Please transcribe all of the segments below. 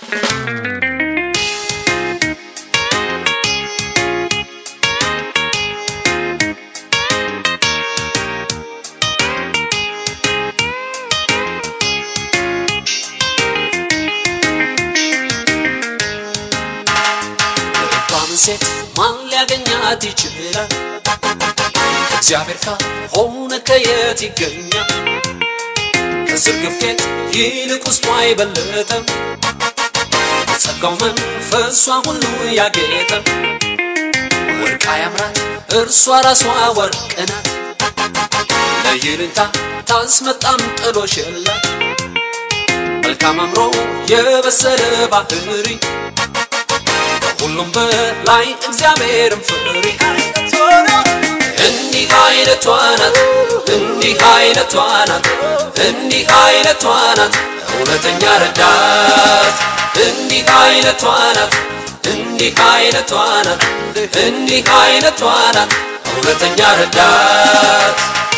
ልባምን ሴት ማን ሊያገኛት ይችላል? እግዚአብሔር ካልሆነ ከየት ይገኛል? ከዝርግፍ ጌጥ ይልቅ ውስጧ አይበለጠም። ጸጋው መንፈሷ ሁሉ ያጌጠ ወርቃ ያምራት እርሷ ራሷ ወርቅ ናት። ለይልንታ ታስመጣም ጥሎሽ የላት መልካም አምሮ የበሰለ ባህሪ ከሁሉም በላይ እግዚአብሔርን ፍሪ። እንዲህ አይነቷ ናት፣ እንዲህ አይነቷ ናት፣ እንዲህ አይነቷ ናት እውነተኛ ረዳት። እንዲህ አይነቷ ናት፣ እንዲህ አይነቷ ናት፣ እንዲህ አይነቷ ናት እውነተኛ ረዳት።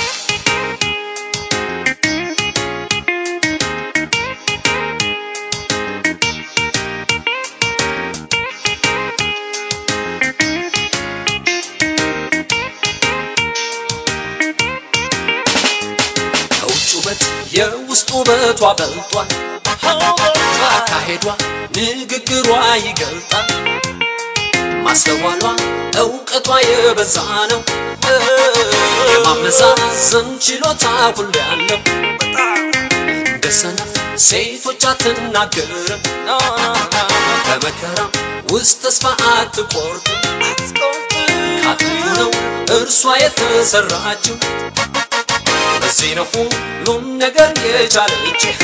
ከውጭ ውበት የውስጥ ውበቷ በልጧል። አካሄዷ ንግግሯ ይገልጣል። ማስተዋሏ እውቀቷ የበዛ ነው። የማመዛዘን ችሎታ ሁሉ ያለው እንደ ሰነፍ ሴቶች አትናገርም። በመከራም ውስጥ ተስፋ አትቆርጥም። ከአጥንቱ ነው እርሷ የተሰራችው። በዚህ ነው ሁሉም ነገር የቻለችው።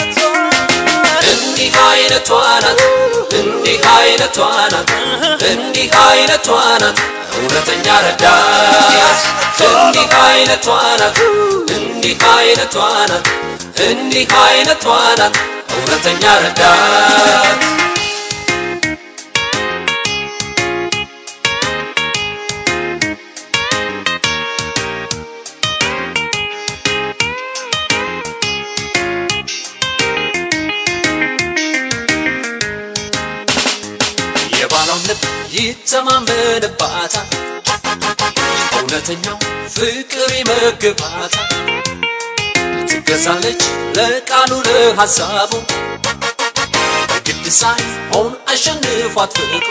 እንዲህ አይነቷ ናት፣ እንዲህ አይነቷ ናት፣ እንዲህ አይነቷ ናት እውነተኛ ረዳት። እንዲህ አይነቷ ናት፣ እንዲህ አይነቷ ናት፣ እንዲህ አይነቷ ናት እውነተኛ ረዳት። የባሏን ልብ ይተማመንባታል። እውነተኛው ፍቅር ይመግባታል። ትገዛለች ለቃሉ ለሐሳቡ በግድ ሳይሆን አሸንፏት ፍቅሩ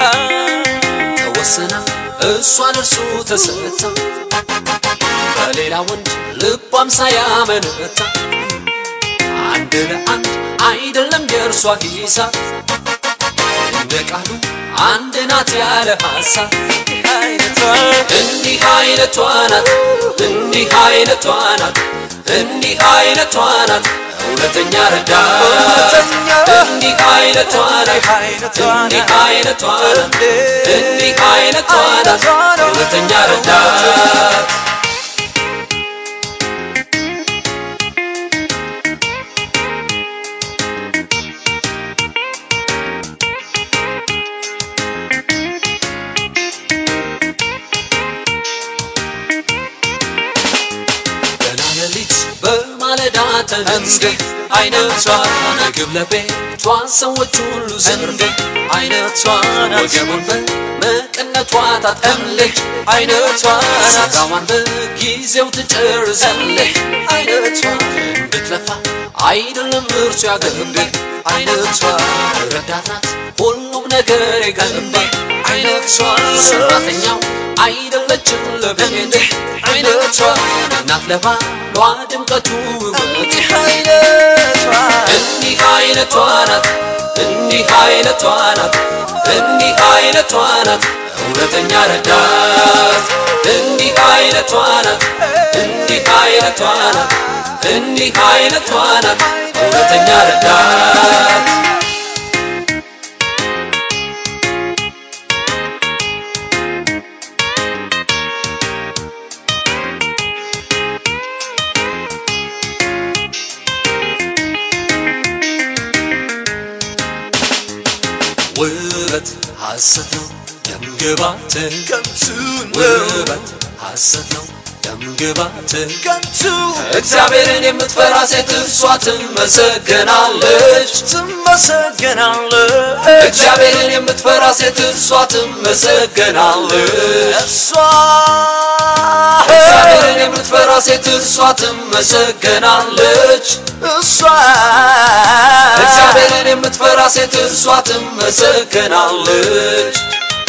ተወሰና እሷን እርሱ ተሰታ በሌላ ወንድ ልቧም ሳያመነታ አንድ ለአንድ አይደለም የእርሷ ሂሳብ እንደ ቃሉ አንድ ናት ያለ ሐሳብ እንዲህ አይነቷ ናት እንዲህ አይነቷ ናት እንዲህ አይነቷ ናት እውነተኛ ረዳት እንዲህ አይነቷ ናት እንዲህ አይነቷ ናት እንዲህ አይነቷ ናት እውነተኛ ረዳት ገና ሌሊት በማለዳ ተነስተ አይነቷ ምግብ ለቤቷ ሰዎች ሁሉ ዘንድ አይነቷ ወገቡን በመቀነቷ ታጥቀምልህ አይነቷ ስጋዋን በጊዜው ትጨርሳለህ አይነቷ እንድትለፋ አይደለም እርሱ ያገንብህ አይነቷ ረዳት ናት ሁሉም ነገር የገንብህ አይነቷ ሰራተኛው አይደለችም ለቤት አይነቷ እናት ለባሏ ድምቀቱ ውበት እንዲህ አይነቷ ናት እንዲህ አይነቷ ናት እንዲህ አይነቷ ናት እውነተኛ ረዳት እንዲህ አይነቷ ናት እንዲህ አይነቷ ናት እንዲህ አይነቷ ናት እውነተኛ ረዳት ውበት ሐሰት ነው ደምግባት ከንቱን ውበት ሐሰት ነው ደምግባት ከንቱ እግዚአብሔርን የምትፈራ ሴት እርሷ ትመሰገናለች ትመሰገናለች እግዚአብሔርን የምትፈራ ሴት እርሷ ትመሰገናለች እሷ እግዚአብሔርን የምትፈራ ሴት እርሷ ትመሰገናለች እሷ እግዚአብሔርን የምትፈራ ሴት እርሷ ትመሰገናለች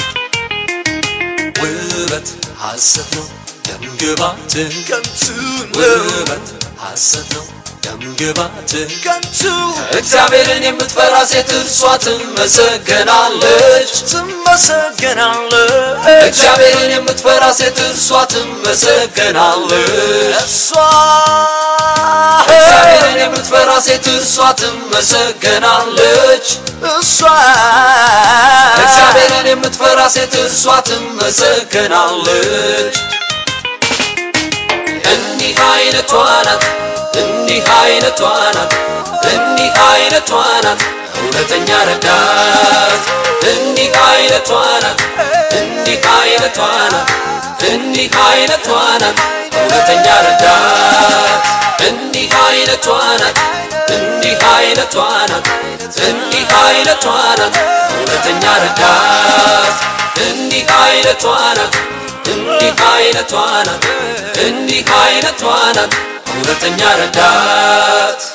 ውበት ሐሰት ነው ደምግባት ከንቱ ውበት ሐሰት ነው ደምግባት ከንቱ እግዚአብሔርን የምትፈራ ሴት እርሷ ትመሰገናለች ትመሰገናለች እግዚአብሔርን የምትፈራ ሴት እርሷ ትመሰገናለች እሷ እግዚአብሔርን የምትፈራ ሴት እርሷ ትመሰገናለች እሷ እግዚአብሔርን የምትፈራ ሴት እርሷ ትመሰገናለች እንዲህ አይነቷ ናት እንዲህ አይነቷ ናት እንዲህ አይነቷ ናት እውነተኛ ረዳት እንዲህ አይነቷ ናት እንዲህ አይነቷ ናት እንዲህ አይነቷ ናት እውነተኛ ረዳት እንዲህ አይነቷ ናት እንዲህ አይነቷ ናት እንዲህ አይነቷ ናት እውነተኛ ረዳት እንዲህ አይነቷ ናት እንዲህ አይነቷ ናት እንዲህ አይነቷ ናት እውነተኛ ረዳት